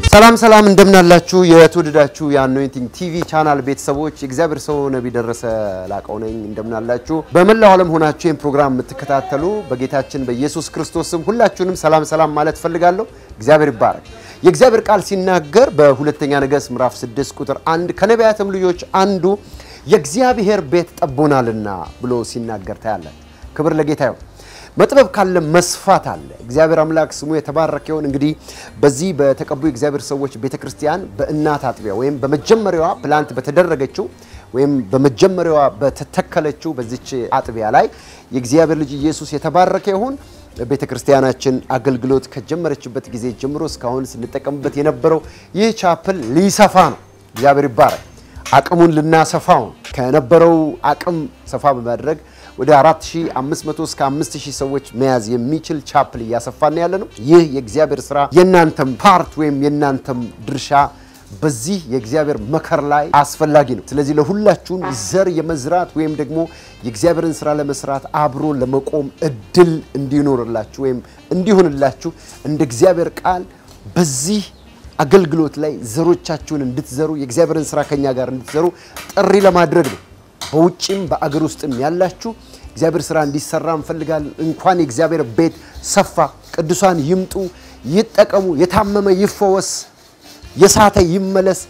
ሰላም ሰላም እንደምናላችሁ የተወደዳችሁ የአኖይንቲንግ ቲቪ ቻናል ቤተሰቦች የእግዚአብሔር ሰው ነቢይ ደረሰ ላቀው ነኝ። እንደምናላችሁ በመላው ዓለም ሆናችሁ ይህን ፕሮግራም የምትከታተሉ በጌታችን በኢየሱስ ክርስቶስ ስም ሁላችሁንም ሰላም ሰላም ማለት ፈልጋለሁ። እግዚአብሔር ይባረክ። የእግዚአብሔር ቃል ሲናገር በሁለተኛ ነገሥት ምዕራፍ 6 ቁጥር አንድ ከነቢያትም ልጆች አንዱ የእግዚአብሔር ቤት ጠቦናልና ብሎ ሲናገር ታያላችሁ። ክብር ለጌታ ይሁን። መጥበብ ካለ መስፋት አለ። እግዚአብሔር አምላክ ስሙ የተባረከ ይሁን። እንግዲህ በዚህ በተቀቡ የእግዚአብሔር ሰዎች ቤተክርስቲያን በእናት አጥቢያ ወይም በመጀመሪያዋ ፕላንት በተደረገችው ወይም በመጀመሪያዋ በተተከለችው በዚች አጥቢያ ላይ የእግዚአብሔር ልጅ ኢየሱስ የተባረከ ይሁን። ቤተክርስቲያናችን አገልግሎት ከጀመረችበት ጊዜ ጀምሮ እስካሁን ስንጠቀምበት የነበረው ይህ ቻፕል ሊሰፋ ነው። እግዚአብሔር ይባረክ። አቅሙን ልናሰፋው ከነበረው አቅም ሰፋ በማድረግ ወደ 4500 እስከ 5000 ሰዎች መያዝ የሚችል ቻፕል እያሰፋን ያለ ነው። ይህ የእግዚአብሔር ስራ የእናንተም ፓርት ወይም የእናንተም ድርሻ በዚህ የእግዚአብሔር መከር ላይ አስፈላጊ ነው። ስለዚህ ለሁላችሁም ዘር የመዝራት ወይም ደግሞ የእግዚአብሔርን ስራ ለመስራት አብሮ ለመቆም እድል እንዲኖርላችሁ ወይም እንዲሆንላችሁ እንደ እግዚአብሔር ቃል በዚህ አገልግሎት ላይ ዘሮቻችሁን እንድትዘሩ የእግዚአብሔርን ስራ ከኛ ጋር እንድትዘሩ ጥሪ ለማድረግ ነው። በውጭም በአገር ውስጥም ያላችሁ እግዚአብሔር ስራ እንዲሰራ እንፈልጋለን። እንኳን የእግዚአብሔር ቤት ሰፋ፣ ቅዱሳን ይምጡ፣ ይጠቀሙ፣ የታመመ ይፈወስ፣ የሳተ ይመለስ፣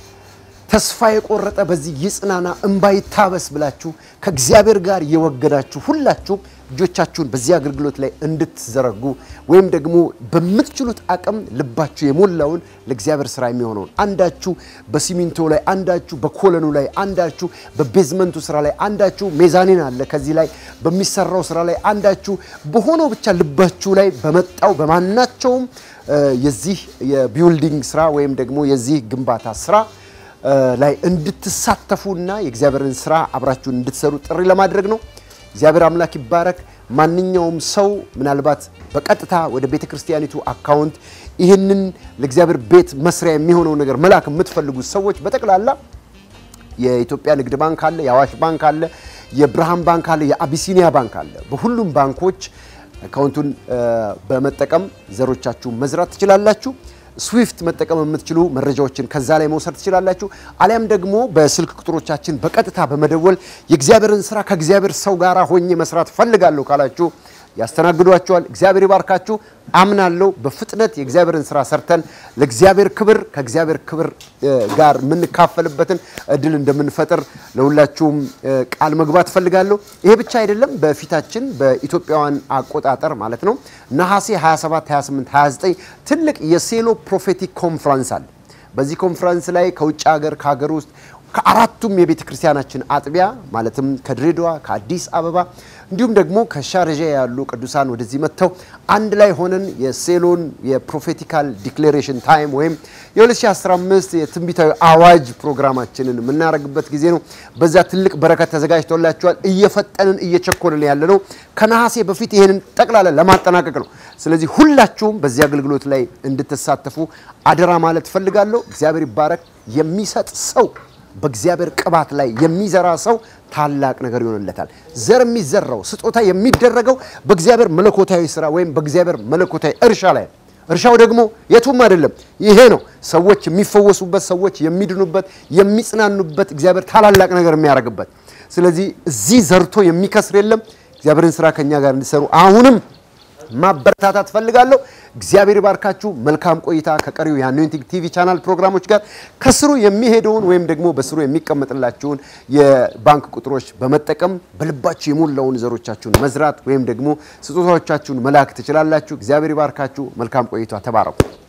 ተስፋ የቆረጠ በዚህ ይጽናና፣ እንባ ይታበስ ብላችሁ ከእግዚአብሔር ጋር የወገዳችሁ ሁላችሁም እጆቻችሁን በዚህ አገልግሎት ላይ እንድትዘረጉ ወይም ደግሞ በምትችሉት አቅም ልባችሁ የሞላውን ለእግዚአብሔር ስራ የሚሆነውን አንዳችሁ በሲሚንቶ ላይ፣ አንዳችሁ በኮለኑ ላይ፣ አንዳችሁ በቤዝመንቱ ስራ ላይ፣ አንዳችሁ ሜዛኒን አለ ከዚህ ላይ በሚሰራው ስራ ላይ፣ አንዳችሁ በሆነው ብቻ ልባችሁ ላይ በመጣው በማናቸውም የዚህ የቢውልዲንግ ስራ ወይም ደግሞ የዚህ ግንባታ ስራ ላይ እንድትሳተፉና የእግዚአብሔርን ስራ አብራችሁን እንድትሰሩ ጥሪ ለማድረግ ነው። እግዚአብሔር አምላክ ይባረክ። ማንኛውም ሰው ምናልባት በቀጥታ ወደ ቤተ ክርስቲያኒቱ አካውንት ይህንን ለእግዚአብሔር ቤት መስሪያ የሚሆነው ነገር መላክ የምትፈልጉት ሰዎች በጠቅላላ የኢትዮጵያ ንግድ ባንክ አለ፣ የአዋሽ ባንክ አለ፣ የብርሃን ባንክ አለ፣ የአቢሲኒያ ባንክ አለ። በሁሉም ባንኮች አካውንቱን በመጠቀም ዘሮቻችሁን መዝራት ትችላላችሁ። ስዊፍት መጠቀም የምትችሉ መረጃዎችን ከዛ ላይ መውሰድ ትችላላችሁ። አሊያም ደግሞ በስልክ ቁጥሮቻችን በቀጥታ በመደወል የእግዚአብሔርን ስራ ከእግዚአብሔር ሰው ጋር ሆኜ መስራት ፈልጋለሁ ካላችሁ ያስተናግዷቸዋል። እግዚአብሔር ይባርካችሁ። አምናለሁ በፍጥነት የእግዚአብሔርን ስራ ሰርተን ለእግዚአብሔር ክብር ከእግዚአብሔር ክብር ጋር የምንካፈልበትን እድል እንደምንፈጥር ለሁላችሁም ቃል መግባት ፈልጋለሁ። ይሄ ብቻ አይደለም። በፊታችን በኢትዮጵያውያን አቆጣጠር ማለት ነው ነሐሴ 27፣ 28፣ 29 ትልቅ የሴሎ ፕሮፌቲክ ኮንፍራንስ አለ። በዚህ ኮንፍራንስ ላይ ከውጭ ሀገር ከሀገር ውስጥ ከአራቱም የቤተ ክርስቲያናችን አጥቢያ ማለትም ከድሬዳዋ ከአዲስ አበባ እንዲሁም ደግሞ ከሻርጃ ያሉ ቅዱሳን ወደዚህ መጥተው አንድ ላይ ሆነን የሴሎን የፕሮፌቲካል ዲክሌሬሽን ታይም ወይም የ2015 የትንቢታዊ አዋጅ ፕሮግራማችንን የምናደርግበት ጊዜ ነው። በዛ ትልቅ በረከት ተዘጋጅቶላቸዋል። እየፈጠንን እየቸኮልን ያለ ነው። ከነሐሴ በፊት ይህንን ጠቅላላ ለማጠናቀቅ ነው። ስለዚህ ሁላችሁም በዚህ አገልግሎት ላይ እንድትሳተፉ አደራ ማለት ፈልጋለሁ። እግዚአብሔር ይባረክ። የሚሰጥ ሰው በእግዚአብሔር ቅባት ላይ የሚዘራ ሰው ታላቅ ነገር ይሆንለታል። ዘር የሚዘራው ስጦታ የሚደረገው በእግዚአብሔር መለኮታዊ ስራ ወይም በእግዚአብሔር መለኮታዊ እርሻ ላይ ነው። እርሻው ደግሞ የቱም አይደለም፣ ይሄ ነው። ሰዎች የሚፈወሱበት፣ ሰዎች የሚድኑበት፣ የሚጽናኑበት፣ እግዚአብሔር ታላላቅ ነገር የሚያደርግበት። ስለዚህ እዚህ ዘርቶ የሚከስር የለም። እግዚአብሔርን ስራ ከኛ ጋር እንዲሰሩ አሁንም ማበረታታት ፈልጋለሁ። እግዚአብሔር ይባርካችሁ። መልካም ቆይታ ከቀሪው የአኖይንቲንግ ቲቪ ቻናል ፕሮግራሞች ጋር ከስሩ የሚሄደውን ወይም ደግሞ በስሩ የሚቀመጥላችሁን የባንክ ቁጥሮች በመጠቀም በልባችሁ የሞላውን ዘሮቻችሁን መዝራት ወይም ደግሞ ስጦታዎቻችሁን መላክ ትችላላችሁ። እግዚአብሔር ይባርካችሁ። መልካም ቆይታ። ተባረኩ።